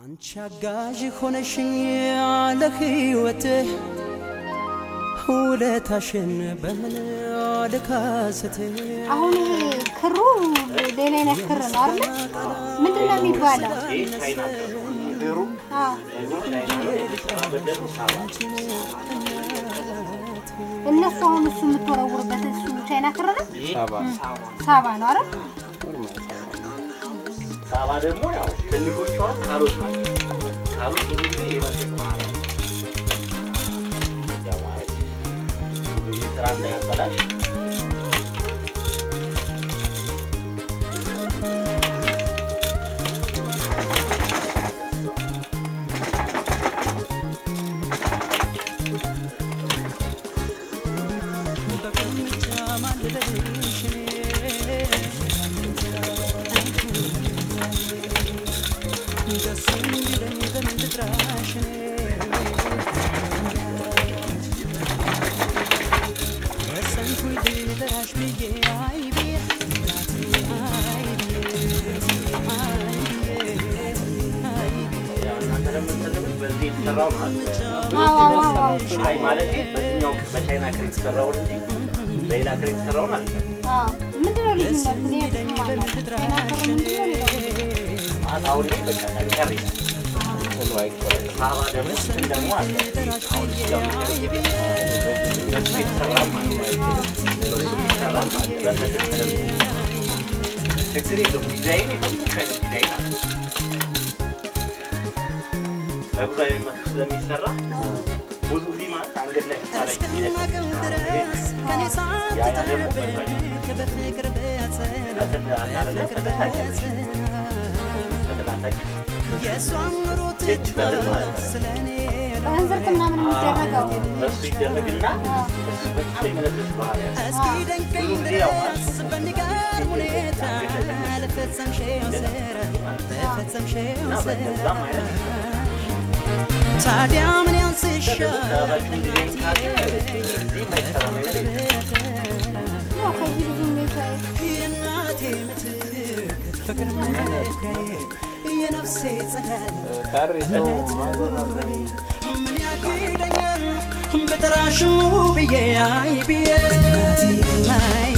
አንቺ አጋዥ ሆነሽኝ ለሕይወትህ ውለታሽን በምን ልካስትህ አሁን ይሄ ክሩ ሌላ አይነት ክር ነው አይደል? ምንድን ነው የሚባለው? አዎ። እነሱ አሁን እሱ የምትወረውርበት እሱ ቻይና ክር ነው፣ ሳባ ነው አይደል? ሳባ ደግሞ ያው ትልቆቿ ካሮት ናቸው። ካሮት ብዙ ጊዜ የመጠጥ ማለት ነው። ያው ማለት ብዙ ስራ እንዳያበላሽ ያው እናንተ ለምትጠቀሙት በዚህ የተሰራው ማለት ነው። አዎ አዎ አዎ አዎ። አይ ማለት በዚህኛው በቻይና ክር የተሰራውን እንጂ በሌላ ክር የተሰራውን አለ አዎ። ምንድን ነው ልዩነቱ? እኔ ብዙም አላውቅም። ቻይና ክር ምንድን ነው ሌላው? አሁን ላይ በቃ ጠንከር ይላል። ሳባ ደግሞ እንትን ደግሞ አለ አሁን እዚህ ጋር የምታዩት በሱ የተሰራ ማለት ነው። በሱ የተሰራ ማለት ነው። በተለይ ተደርጎ ችግር የለውም። ዲዛይን የፈለግሽ አይነት ዲዛይን አለ። በእግሯ የሚመስል ስለሚሰራ ብዙ ጊዜ ማለት አንገት ላይ ስታረጊ ያ ያ ደግሞ በእንዝርት ምናምን የሚደረገው በሱ ይደረግና እሱ በጣም የመለስ ባህል ያለው ብዙ ጊዜ ያው ማለት እና በዛም አይነት ታዲያ ምን ያንስሻል ሰራችን ዲዛይን ካለ እዚህ የማይሰራ ነገር የለም። ያው ከዚህ ብዙ የሚታይ የእናቴ ምትክ ፍቅር መለካዬ የነፍሴ ጸዳል ምን ያግደኛል በጠራሹ ብዬ አይ ብዬ አይ